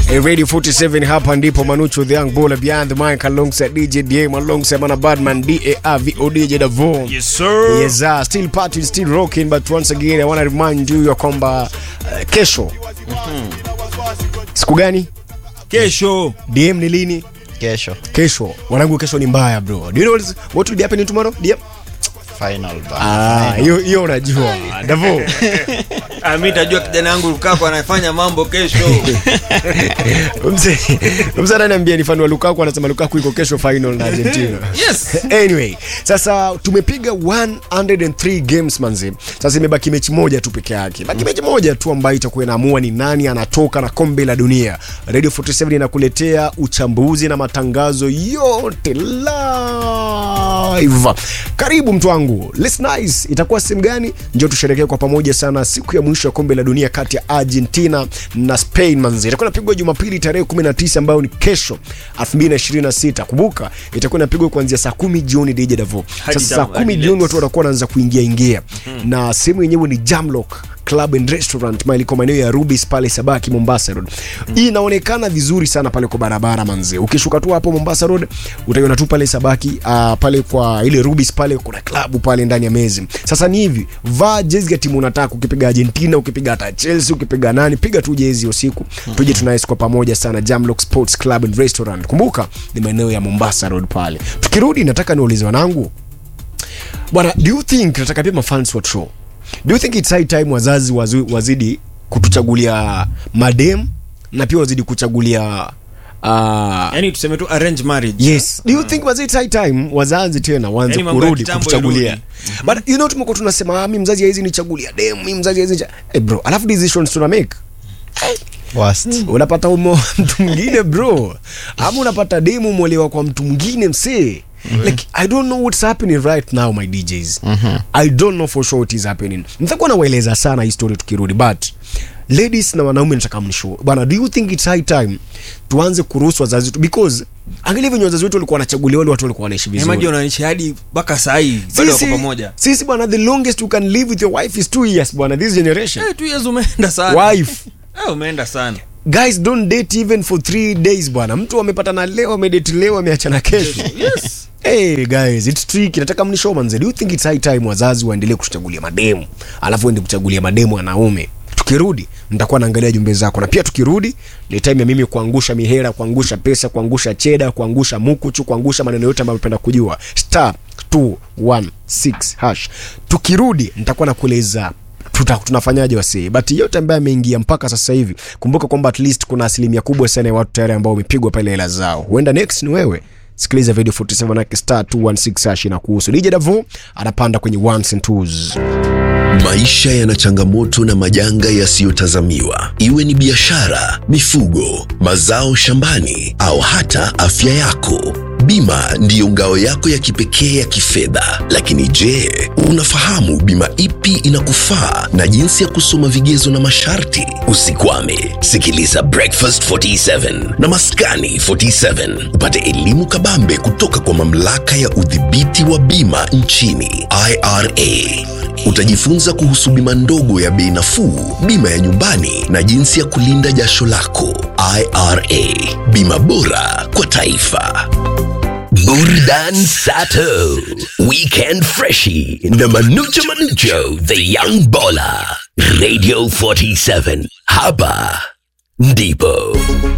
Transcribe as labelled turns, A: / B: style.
A: Eh, Radio 47 hapa ndipo Manucho the young baller behind the mic alongside DJ DM alongside Mana Badman DAR DJ Davo.
B: Yes, sir.
A: Yes, uh, still partying, still rocking but once again I want to remind you ya kwamba uh, kesho siku gani?
B: Kesho.
A: DM ni lini?
C: kesho
A: Kesho. Wanangu kesho ni mbaya bro. Do you know what, is, what will be happening tomorrow? DM?
C: final
A: Ah, hiyo hiyo unajua. Davo.
B: Ah, mimi tajua kijana yangu Lukaku anafanya mambo kesho.
A: Mzee, mzee ananiambia ni fan wa Lukaku anasema Lukaku iko kesho final na Argentina.
B: Yes.
A: anyway sasa tumepiga 103 games manzi sasa imebaki mechi moja tu peke yake baki mechi moja tu ambayo itakuwa inaamua ni nani anatoka na kombe la dunia radio 47 inakuletea uchambuzi na matangazo yote live karibu mtu wangu Let's nice itakuwa sehemu gani njo tusherekee kwa pamoja sana siku ya mwisho ya kombe la dunia kati ya argentina na spain manzi itakuwa inapigwa jumapili tarehe 19 ambayo ni kesho 2026 kumbuka itakuwa inapigwa kuanzia saa kumi jioni dj davo
B: Hadi
A: sasa saa
B: tam-
A: kumi
B: hadi
A: jioni
B: late.
A: watu watakuwa wanaanza kuingia ingia na sehemu yenyewe ni jamlock club and restaurant mahali kwa maeneo ya rubis pale sabaki mombasa road hii inaonekana vizuri sana pale kwa barabara manze ukishuka tu hapo mombasa road utaiona tu pale sabaki uh, pale kwa ile rubis pale kuna klabu pale ndani ya mezi sasa ni hivi vaa jezi ya timu unataka ukipiga argentina ukipiga hata chelsea ukipiga nani piga tu jezi usiku tuje tunaishi kwa pamoja sana jamlock sports club and restaurant kumbuka ni maeneo ya mombasa road pale tukirudi nataka niulize wanangu bwana do you think nataka pia mafans wa show do you think it's high time wazazi wazu, wazidi kutuchagulia madem na pia wazidi kuchagulia uh,
B: Yaani tuseme tu arrange marriage.
A: yes do you think was it high time wazazi tena waanze
B: Yaani mambo ya
A: kurudi
B: kitambo
A: kutuchagulia
B: irudi.
A: but you know tumekuwa tunasema ah, mi mzazi haizi nichagulia dem mi mzazi haizi nicha-" hey bro alafu decisions tuna make
C: worst
A: unapata umo mtu mwingine bro ama unapata demu umeolewa kwa mtu mwingine msee Mm-hmm. like i don't know what's happening right now my djs mm-hmm. i don't know for sure what is happening nitakuwa nawaeleza sana hii story tukirudi but ladies na wanaume nataka mnishow bana do you think it's high time tuanze kuruhusu wazazi wetu because angalia venye wazazi wetu walikuwa wanachagulia wale watu walikuwa wanaishi
B: Imagine
A: vizuri
B: wanaishi hadi mpaka saa hii bado wako
A: sisi,
B: pamoja.
A: sisi bwana the longest you can live with your wife is two years bwana this generation
B: Eh, two years umeenda sana.
A: wife
B: Eh, umeenda sana.
A: guys don't date even for three days bwana mtu amepatana leo amedate leo ameachana kesho
B: Yes.
A: hey guys it's tricky nataka mnishow manze do you think it's high time wazazi waendelee kutuchagulia mademu alafu ende kuchagulia mademu wanaume tukirudi nitakuwa naangalia jumbe zako na pia tukirudi ni time ya mimi kuangusha mihera kuangusha pesa kuangusha cheda kuangusha mukuchu kuangusha maneno yote ambayo napenda kujua star 216 hash tukirudi nitakuwa nakueleza tuta, tunafanyaje wasee but yote ambaye ameingia mpaka sasa hivi kumbuka kwamba at least kuna asilimia kubwa sana ya watu tayari ambao wamepigwa pale hela zao huenda next ni wewe sikiliza video 47 nake star 216 hash na kuhusu dj davo anapanda kwenye ones and twos
D: Maisha yana changamoto na majanga yasiyotazamiwa, iwe ni biashara, mifugo, mazao shambani au hata afya yako. Bima ndiyo ngao yako ya kipekee ya kifedha. Lakini je, unafahamu bima ipi inakufaa na jinsi ya kusoma vigezo na masharti? Usikwame, sikiliza Breakfast 47 na Maskani 47 upate elimu kabambe kutoka kwa mamlaka ya udhibiti wa bima nchini IRA. Utajifunza kuhusu bima ndogo ya bei nafuu, bima ya nyumbani na jinsi ya kulinda jasho lako. IRA, bima bora kwa taifa. Burdan Sato, Weekend Freshie, na Manucho Manucho, The Young Baller, Radio 47. Hapa ndipo